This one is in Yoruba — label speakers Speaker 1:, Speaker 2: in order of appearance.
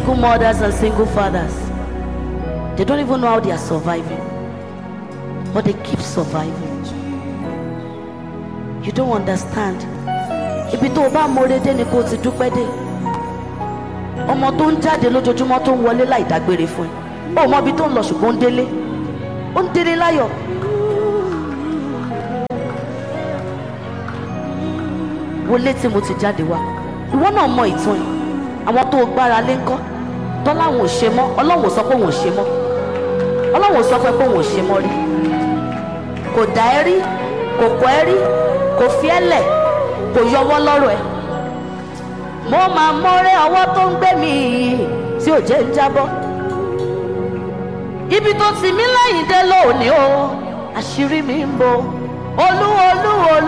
Speaker 1: single mothers and single fathers. They don't even know how they are surviving, but they keep surviving. You don't understand. Ibi tó o bá mọ̀re dé ni kò ti dúpẹ́ dé. Ọmọ tó ń jáde lójoojúmọ́ tó ń wọlé láì dágbére fún ẹ. Ó mọ ibi tó ń lọ ṣùgbọ́n ó ń délé. Ó ń délé láyọ̀. Wọlé tí mo ti jáde wá. Ìwọ náà mọ ìtàn yìí. Àwọn tó o gbára lé ńkọ́. Tọ́lá wọn ò ṣe mọ́. Ọlọ́run ò sọ pé òun ò ṣe mọ́. Ọlọ́run ò sọ fún ẹ pé òun ò ṣe mọ́ rí. Kò dá ẹ rí. Kò kọ́ ẹ rí. Kò fi ẹ́ lẹ̀. Kò yọwọ́ lọ́rọ̀ ẹ. Mo máa mọ́rẹ́ ọwọ́ tó ń gbé mi yìí tí ò jẹ́ ń jábọ́. Ibi tó ti mí lẹ́yìn dé lónìí o. Àṣírí mi ń bo. Olú olú olú.